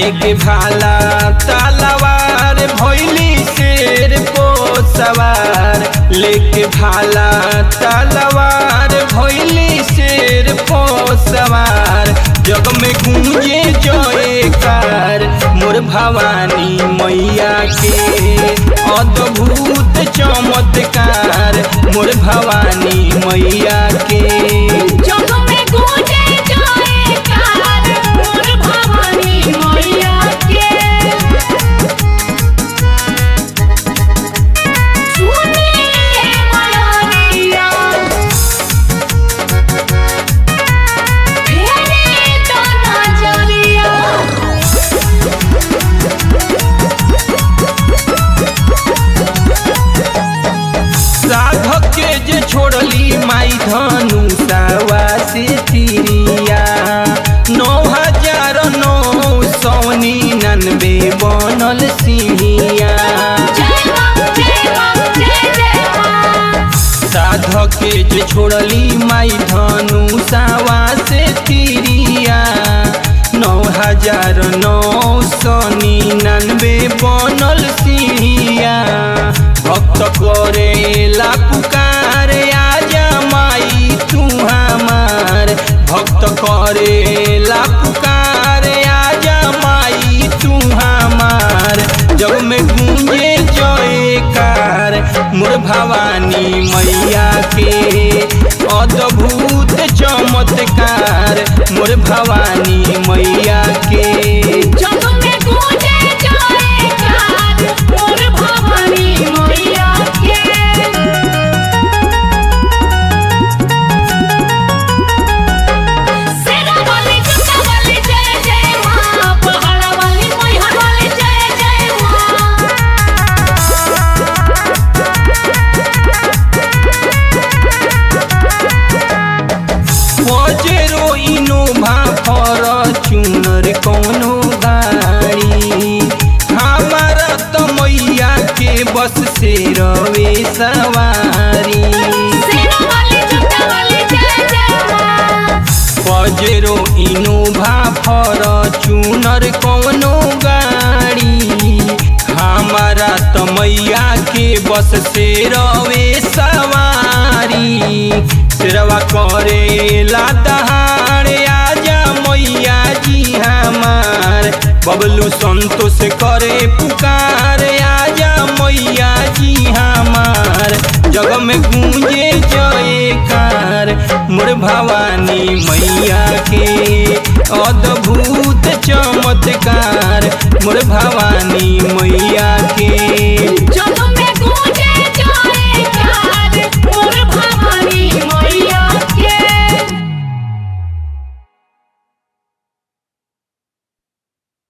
लेके भाला तलवार भैली शेर को सवार लेके भाला तलवार भैली शेर को सवार जग में गूंजे जयकार मोर भवानी मैया के अद्भुत चमत्कार मोर भवानी मैया के जग में गूंजे जयकार मोर भवानी मैया के सुनिए मयरिया फेरे तो नजरिया साधक के जे छोड़ली माई धनु सावा से तिरिया नौ हजार नौ सौ निन्यानवे बनल सिंहिया जय मां जय मां जय जय मां साधक के जे छोड़ली माई धनु सावा से तिरिया नौ हजार नौ सौ निन्यानवे बनल सिंहिया भक्त करेला पुकार आजा माई तू हमार भक्त करेला पुकार आजा माई तू हमार जग में गूंजे जयकार मोर भवानी मैया के अद्भुत चमत्कार मोर भवानी मैया के जग में गूंजे जयकार मोर भवानी मैया के सेना वाली जूता वाली जय जय मां पहाड़ा वाली मैहर वाली जय जय मां पजेरो इनोभा फॉर्च्यूनर कौनो गाड़ी हमारा तो मैया के बस से रवे सवारी सेना वाली जूता वाली जय जय मां पजेरो इनोभा फॉर्च्यूनर कौनो गाड़ी हमारा तो मैया के बस से रवे सवारी सिरवा करेला दहाड़ आजा मैया जी हमार बबलू संतोष करे पुकार आजा मैया जी हमार जग में गूंजे जयकार मोर भवानी मैया के अद्भुत चमत्कार मोर भवानी मैया